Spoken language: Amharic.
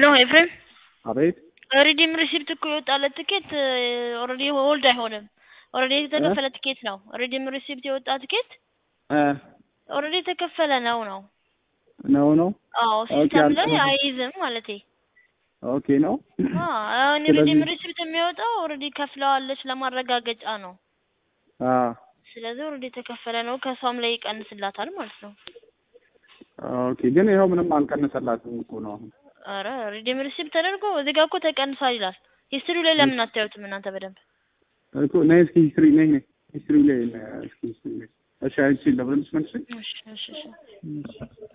ሄሎ ኤፍሬም አቤት ሪዲም ሪሲፕት እኮ የወጣለት ትኬት ኦልሬዲ ሆልድ አይሆንም። ኦልሬዲ የተከፈለ ትኬት ነው። ሪዲም ሪሲፕት የወጣ ትኬት እ ኦልሬዲ የተከፈለ ነው ነው። ነው ነው አዎ ኦኬ፣ ሲስተም ላይ አልተመለሰም። አይይዝም ማለቴ። ኦኬ ነው። አዎ አሁን ስለዚህ- ሪዲም ሪሲፕት የሚወጣው ኦልሬዲ ከፍለዋለች ለማረጋገጫ ነው። አ ስለዚህ ኦልሬዲ የተከፈለ ነው። ከሷም ላይ ይቀንስላታል ማለት ነው። ኦኬ ግን ይኸው ምንም አልቀነሰላትም እኮ ነው አሁን። አረ ሪዲም ሪሲፕት ተደርጎ እዚህ ጋር እኮ ተቀንሷል ይላል። ሂስትሪው ላይ ለምን አታዩትም እናንተ በደንብ? እኮ ነይ እስኪ ሂስትሪ ነይ ነይ ሂስትሪ ላይ ነይ እስኪ ሂስትሪ ላይ እሺ አይቺ ለብረንስ መልስ እሺ እሺ እሺ